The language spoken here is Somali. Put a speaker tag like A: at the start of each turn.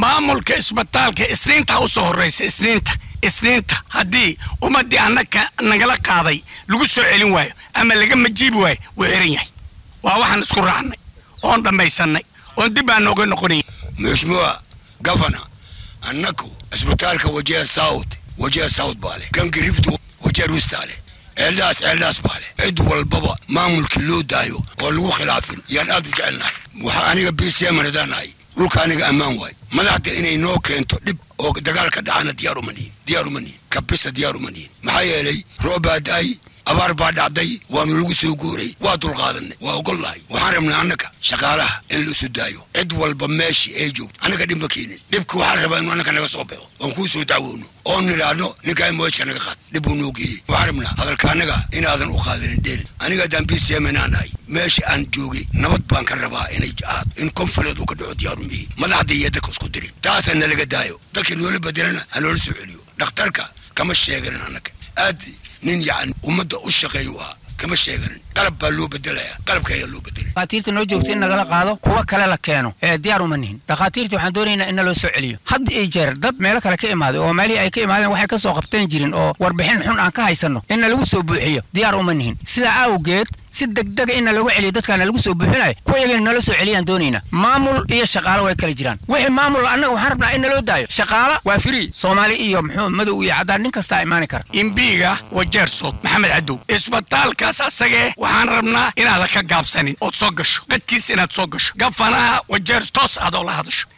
A: maamulka isbitaalka isniinta u soo horraysa isniinta isniinta haddii ummaddii annaka nagala qaaday lagu soo celin waayo ama laga majiibi waayo wuu xiran yahay waa waxaan isku raacnay oon dhammaysannay oon dib aan nooga noqonayn
B: mheshimiwa gavana annaku isbitaalka wajiha south wajiha south baa leh gangi riftu wajiha rusta leh ceeldhaas ceeldhaas baa leh cid walbaba maamulkii loo daayo oo lagu khilaafin yaan aad u jecelnahay waxaa aniga b c m nadaanahay dhulka aniga ammaan waay madaxda inay noo keento dhib oo dagaalka dhacana diyaar uma nihin diyaar uma nihin kabisa diyaar uma nihin maxaa yeelay roob baa da-ay abaar baa dhacday waanu lagu soo guuray waa dulqaadanay waa ogolnahay waxaan rabnaa annaga shaqaalaha in la isu daayo cid walba meeshii ay joogto annaga dhib ma keenin dhibka waxaa la rabaa inu annaka naga soo baxo oon kuu soo dacwoono oon nidhaahno ninkaa moojka naga qaad dhib buu noo geeyey waxaan rabnaa hadalka annaga inaadan u qaadanin dheel aniga haddaan b c m inaan nahay meesha aan joogay nabad baan ka rabaa inay ahaad in konfuleed uu ka dhaco diyaarumiyi madaxda iyo dadka isku dirin taasa nalaga daayo dadka noola bedelana ha noola soo celiyo dhakhtarka kama sheeganin annaga aad nin yacni ummadda u shaqeeyu ahaa kama sheeganin qalab baa loo bedelaya qalabka ayaa loo bedelay
C: dhakhaatiirta noo joogta in nagala qaado kuwa kale la keeno ee diyaar uma nihin dhakhaatiirta waxaan doonaynaa in naloo soo celiyo had iyo jeer dad meelo kale ka imaaday oo meelihii ay ka imaadeen waxay ka soo qabteen jirin oo warbixin xun aan ka haysanno in nalagu soo buuxiyo diyaar uma nihin sidaa awgeed si degdega in nalagu celiyo dadkaana lagu soo buuxinayo kuwa iyagana nala soo celiyaan doonaynaa maamul iyo shaqaalo way kala jiraan wixii maamul annaga waxaan rabnaa in naloo daayo shaqaala waa free soomaali iyo muxuu madow iyo caddaan nin kastaa imaani kara
A: imbiiga wajeersood maxamed cadow isbitaalkaas asagee waxaan rabnaa inaadan ka gaabsanin ood soo gasho qadkiis inaad soo gasho gafanaha wajeer toos aad oo la hadasho